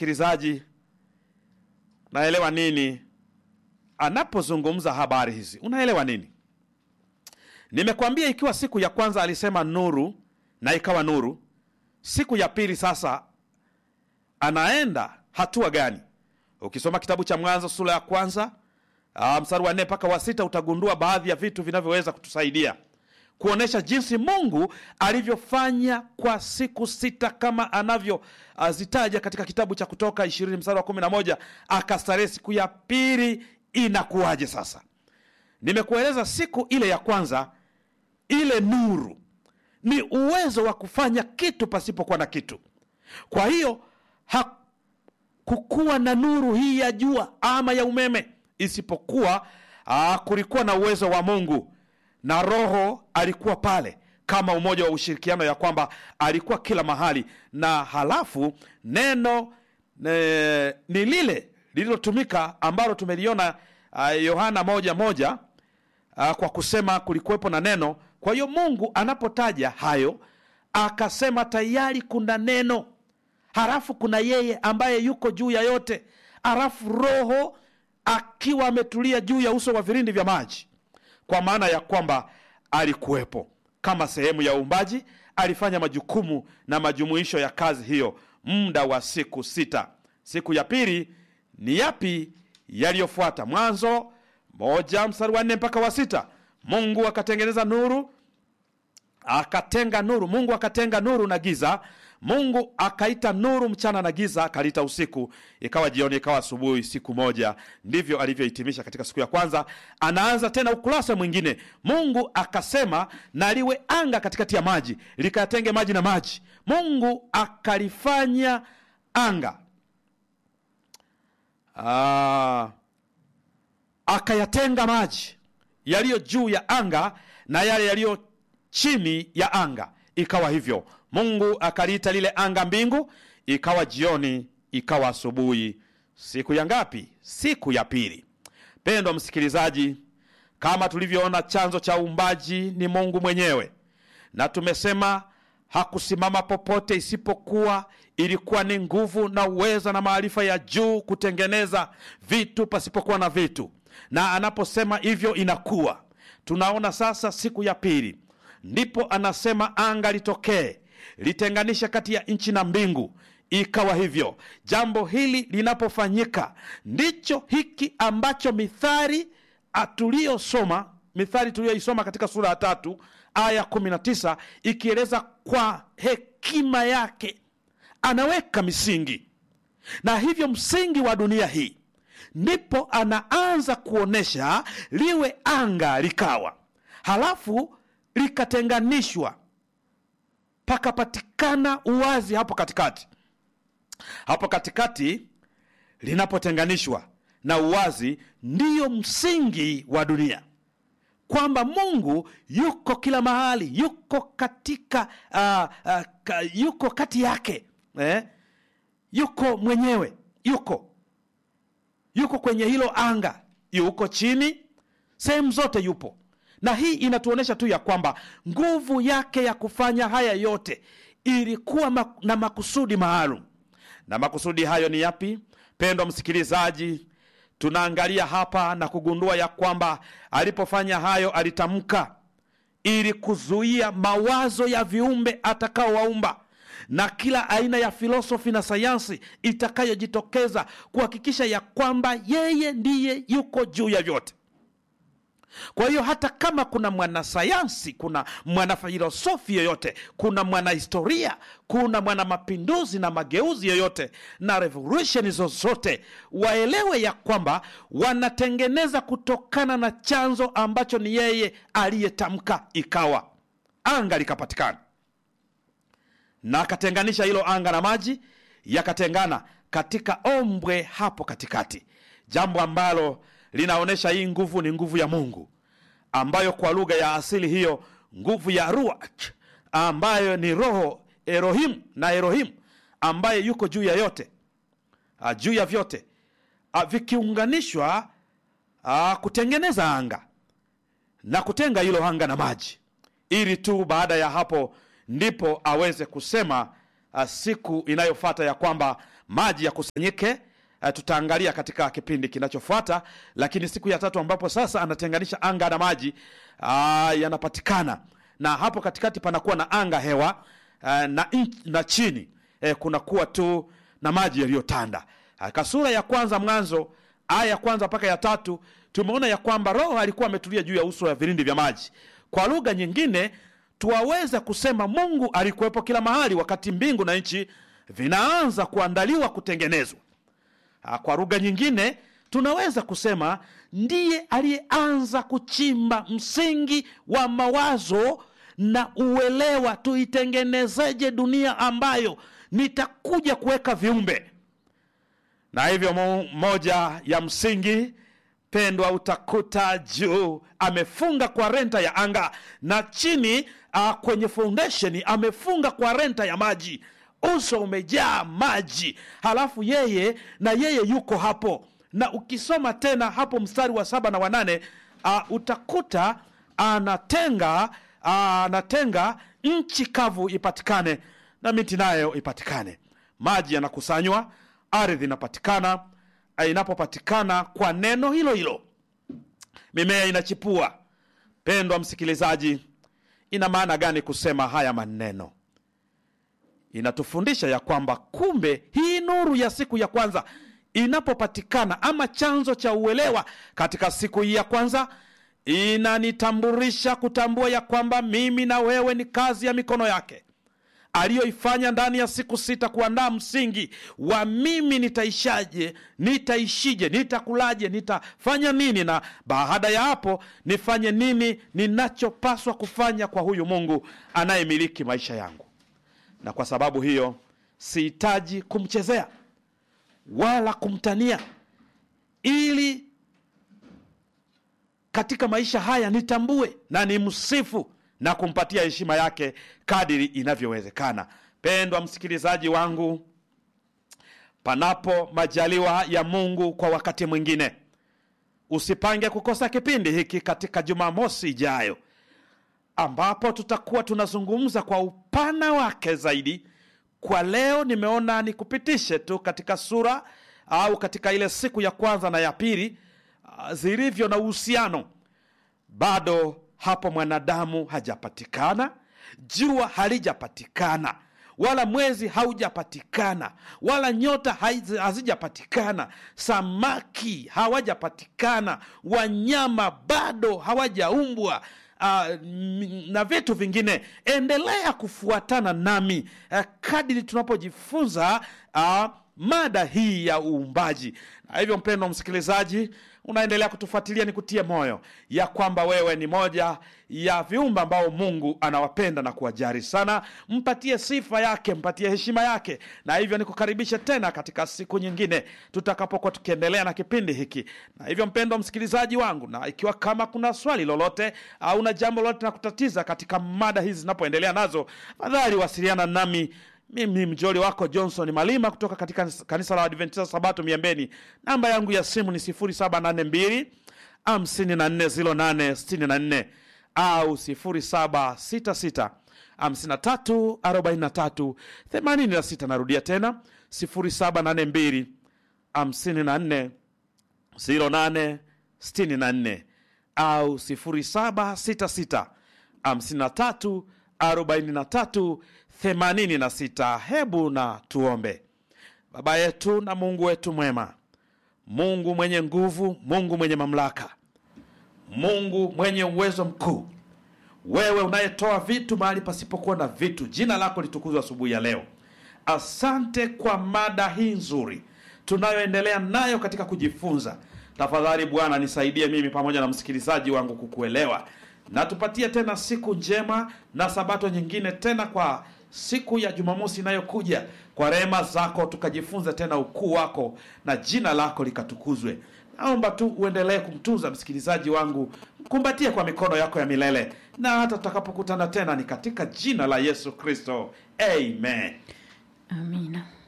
msikilizaji, naelewa nini anapozungumza habari hizi? Unaelewa nini? Nimekwambia ikiwa siku ya kwanza alisema nuru na ikawa nuru, siku ya pili sasa anaenda hatua gani? Ukisoma kitabu cha Mwanzo sura ya kwanza ah, mstari wa nne mpaka wa sita utagundua baadhi ya vitu vinavyoweza kutusaidia kuonesha jinsi Mungu alivyofanya kwa siku sita kama anavyozitaja katika kitabu cha Kutoka ishirini mstari wa kumi na moja akastarehe siku ya pili. Inakuwaje sasa? Nimekueleza siku ile ya kwanza, ile nuru ni uwezo wa kufanya kitu pasipokuwa na kitu. Kwa hiyo hakukuwa na nuru hii ya jua ama ya umeme, isipokuwa aa, kulikuwa na uwezo wa Mungu na Roho alikuwa pale kama umoja wa ushirikiano, ya kwamba alikuwa kila mahali, na halafu neno ne, ni lile lililotumika ambalo tumeliona uh, Yohana moja moja uh, kwa kusema kulikuwepo na neno. Kwa hiyo Mungu anapotaja hayo akasema tayari kuna neno, halafu kuna yeye ambaye yuko juu ya yote, halafu Roho akiwa ametulia juu ya uso wa vilindi vya maji kwa maana ya kwamba alikuwepo kama sehemu ya uumbaji. Alifanya majukumu na majumuisho ya kazi hiyo muda wa siku sita. Siku ya pili ni yapi yaliyofuata? Mwanzo moja mstari wa nne mpaka wa sita. Mungu akatengeneza nuru, akatenga nuru. Mungu akatenga nuru na giza. Mungu akaita nuru mchana na giza akaliita usiku. Ikawa jioni, ikawa asubuhi, siku moja. Ndivyo alivyohitimisha katika siku ya kwanza. Anaanza tena ukurasa mwingine. Mungu akasema, na liwe anga katikati ya maji, likayatenge maji na maji. Mungu akalifanya anga Aa, akayatenga maji yaliyo juu ya anga na yale yaliyo chini ya anga. Ikawa hivyo. Mungu akaliita lile anga mbingu. Ikawa jioni, ikawa asubuhi, siku ya ngapi? Siku ya pili. Pendwa msikilizaji, kama tulivyoona, chanzo cha uumbaji ni Mungu mwenyewe, na tumesema hakusimama popote isipokuwa ilikuwa ni nguvu na uweza na maarifa ya juu kutengeneza vitu pasipokuwa na vitu, na anaposema hivyo inakuwa. Tunaona sasa siku ya pili ndipo anasema anga litokee litenganisha kati ya nchi na mbingu, ikawa hivyo. Jambo hili linapofanyika, ndicho hiki ambacho Mithali tuliyosoma, Mithali tuliyoisoma katika sura ya tatu aya 19 ikieleza kwa hekima yake anaweka misingi, na hivyo msingi wa dunia hii, ndipo anaanza kuonyesha liwe anga likawa, halafu likatenganishwa pakapatikana uwazi hapo katikati. Hapo katikati linapotenganishwa na uwazi, ndiyo msingi wa dunia, kwamba Mungu yuko kila mahali, yuko katika uh, uh, ka, yuko kati yake eh? Yuko mwenyewe, yuko yuko kwenye hilo anga, yuko chini, sehemu zote yupo na hii inatuonyesha tu ya kwamba nguvu yake ya kufanya haya yote ilikuwa na makusudi maalum. Na makusudi hayo ni yapi? Pendwa msikilizaji, tunaangalia hapa na kugundua ya kwamba alipofanya hayo alitamka ili kuzuia mawazo ya viumbe atakaowaumba na kila aina ya filosofi na sayansi itakayojitokeza kuhakikisha ya kwamba yeye ndiye yuko juu ya vyote. Kwa hiyo hata kama kuna mwanasayansi, kuna mwanafilosofi yoyote, kuna mwanahistoria, kuna mwanamapinduzi na mageuzi yoyote na revolusheni zozote, waelewe ya kwamba wanatengeneza kutokana na chanzo ambacho ni yeye aliyetamka, ikawa anga likapatikana, na akatenganisha hilo anga na maji yakatengana katika ombwe hapo katikati, jambo ambalo linaonyesha hii nguvu ni nguvu ya Mungu ambayo kwa lugha ya asili hiyo nguvu ya ruach ambayo ni roho Elohim na Elohim ambaye yuko juu ya yote a, juu ya vyote a, vikiunganishwa a, kutengeneza anga na kutenga hilo anga na maji, ili tu baada ya hapo ndipo aweze kusema a, siku inayofata ya kwamba maji yakusanyike uh, tutaangalia katika kipindi kinachofuata lakini siku ya tatu ambapo sasa anatenganisha anga na maji uh, yanapatikana na hapo katikati panakuwa na anga hewa uh, na, in, na chini eh, kunakuwa tu na maji yaliyotanda katika sura ya kwanza mwanzo aya ya kwanza mpaka ya tatu tumeona ya kwamba roho alikuwa ametulia juu ya uso ya vilindi vya maji kwa lugha nyingine tuwaweza kusema mungu alikuwepo kila mahali wakati mbingu na nchi vinaanza kuandaliwa kutengenezwa Ah, kwa lugha nyingine tunaweza kusema ndiye aliyeanza kuchimba msingi wa mawazo na uelewa tuitengenezeje dunia ambayo nitakuja kuweka viumbe na hivyo mo, moja ya msingi pendwa utakuta juu amefunga kwa renta ya anga na chini uh, kwenye foundation amefunga kwa renta ya maji uso umejaa maji halafu yeye na yeye yuko hapo na ukisoma tena hapo mstari wa saba na wanane uh, utakuta anatenga uh, anatenga nchi kavu ipatikane na miti nayo ipatikane maji yanakusanywa ardhi inapatikana eh, inapopatikana kwa neno hilo hilo mimea inachipua pendwa msikilizaji ina maana gani kusema haya maneno inatufundisha ya kwamba kumbe hii nuru ya siku ya kwanza inapopatikana ama chanzo cha uelewa katika siku hii ya kwanza inanitambulisha kutambua ya kwamba mimi na wewe ni kazi ya mikono yake aliyoifanya ndani ya siku sita kuandaa msingi wa mimi nitaishaje nitaishije nitakulaje nitafanya nini na baada ya hapo nifanye nini ninachopaswa kufanya kwa huyu mungu anayemiliki maisha yangu na kwa sababu hiyo sihitaji kumchezea wala kumtania ili katika maisha haya nitambue na nimsifu na kumpatia heshima yake kadiri inavyowezekana pendwa msikilizaji wangu panapo majaliwa ya mungu kwa wakati mwingine usipange kukosa kipindi hiki katika jumamosi ijayo ambapo tutakuwa tunazungumza kwa upana wake zaidi kwa leo nimeona nikupitishe tu katika sura au katika ile siku ya kwanza na ya pili ah, zilivyo na uhusiano bado hapo mwanadamu hajapatikana jua halijapatikana wala mwezi haujapatikana wala nyota haizi- hazijapatikana samaki hawajapatikana wanyama bado hawajaumbwa uh, na vitu vingine endelea kufuatana nami uh, kadiri tunapojifunza uh, mada hii ya uumbaji na hivyo mpendo msikilizaji unaendelea kutufuatilia ni kutie moyo ya kwamba wewe ni moja ya viumbe ambao mungu anawapenda na kuwajari sana mpatie sifa yake mpatie heshima yake na hivyo nikukaribishe tena katika siku nyingine tutakapokuwa tukiendelea na kipindi hiki na hivyo mpendo msikilizaji wangu na ikiwa kama kuna swali lolote au na jambo lolote na kutatiza katika mada hizi zinapoendelea nazo fadhali wasiliana nami mimi mjoli wako johnson malima kutoka katika kanisa la adventista sabato miembeni namba yangu ya simu ni 782 540864 au 766 53 43 86 narudia tena 782 54 0864 au 0766 53 43 86 hebu na tuombe baba yetu na mungu wetu mwema mungu mwenye nguvu mungu mwenye mamlaka mungu mwenye uwezo mkuu wewe unayetoa vitu mahali pasipokuwa na vitu jina lako litukuzwa asubuhi ya leo asante kwa mada hii nzuri tunayoendelea nayo katika kujifunza tafadhali bwana nisaidie mimi pamoja na msikilizaji wangu kukuelewa na tupatie tena siku njema na sabato nyingine tena kwa siku ya jumamosi inayokuja kwa rehema zako tukajifunze tena ukuu wako na jina lako likatukuzwe naomba tu uendelee kumtunza msikilizaji wangu mkumbatie kwa mikono yako ya milele na hata tutakapokutana tena ni katika jina la yesu kristo amen amina